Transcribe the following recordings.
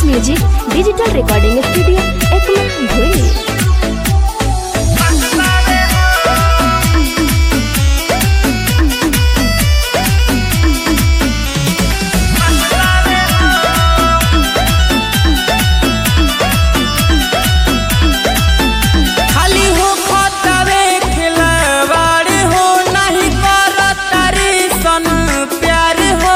music digital recording studio Ekma भोली खाली हो खतवे खिलवाड़ हो नहीं करत तारी सन प्यार हो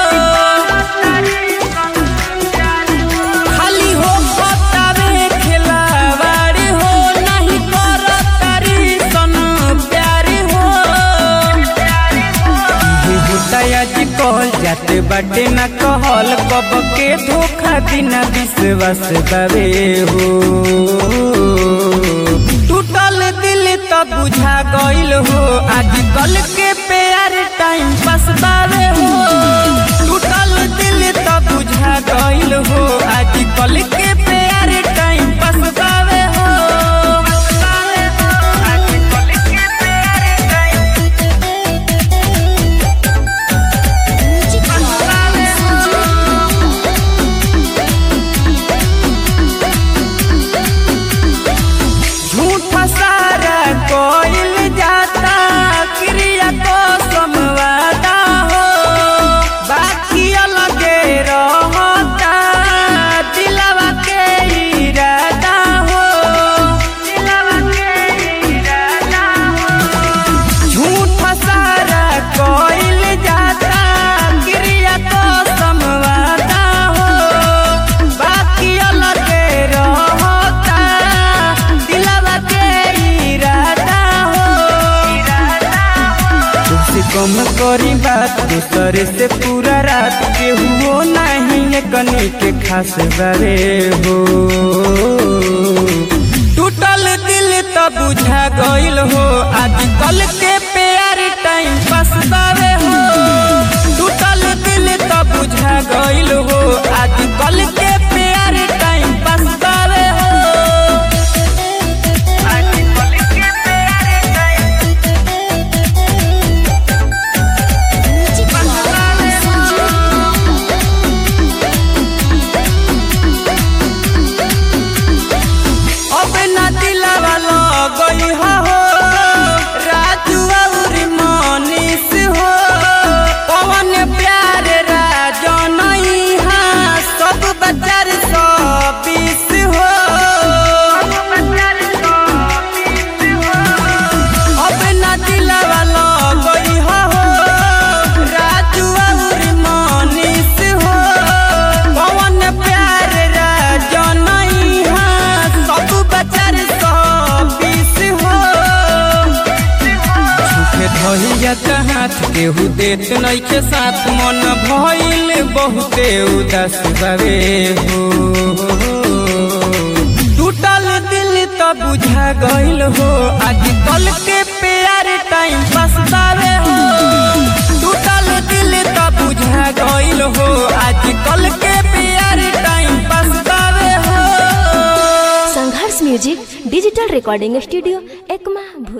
खाली हो खतवे खिलवाड़ हो नहीं करत तारी सन प्यार हो इहे होता आज कहल जाते बाटे ना कहल कब के धोखा बिना विश्वास बावे हो टूटल दिल तो बुझा गइल हो आजकल के प्यार टाइम पास बावे हो टूटल दिल तो बुझा गइल हो आजकल के प्यार टाइम पास बावे हो आजकल के प्यार टाइम झूठा सारा कोइल जाता क्रिया को समवादा हो बाकी अलगे रहता दिलवा के इरादा हो दिलवा के इरादा हो झूठा सारा कोइल जाता क्रिया को समवादा हो बाकी अलगे रहता दिलवा के इरादा हो तुमसे कम करी बात दूसरे से पूरा रात के हुओ नहीं कनी के खास बारे हो टूटल दिल तो बुझा गइल हो आजकल के प्यार टाइम पास बावे हो टूटल दिल तो बुझा गइल हो आजकल के प्यार टाइम पास बावे हो आजकल के प्यार टाइम अब न दिलवा लगई हो राजू और मनीष हो पवन प्यार राजनई हा सब बचार सौ बीस हो अब न दिलवा लगई हो राजू और मनीष हो पवन प्यार राजनई हा सब बचार सौ बीस हो सुखे धैया हाथ केहू देत नइखे साथ मन भइल बहुते उदास बावे हो टूटल दिल तो बुझा गइल हो आजकल के प्यार टाइम पास बावे हो टूटल दिल तो बुझा गइल हो आजकल के प्यार टाइम पास बावे हो Sangharsh music digital recording studio Ekma भोली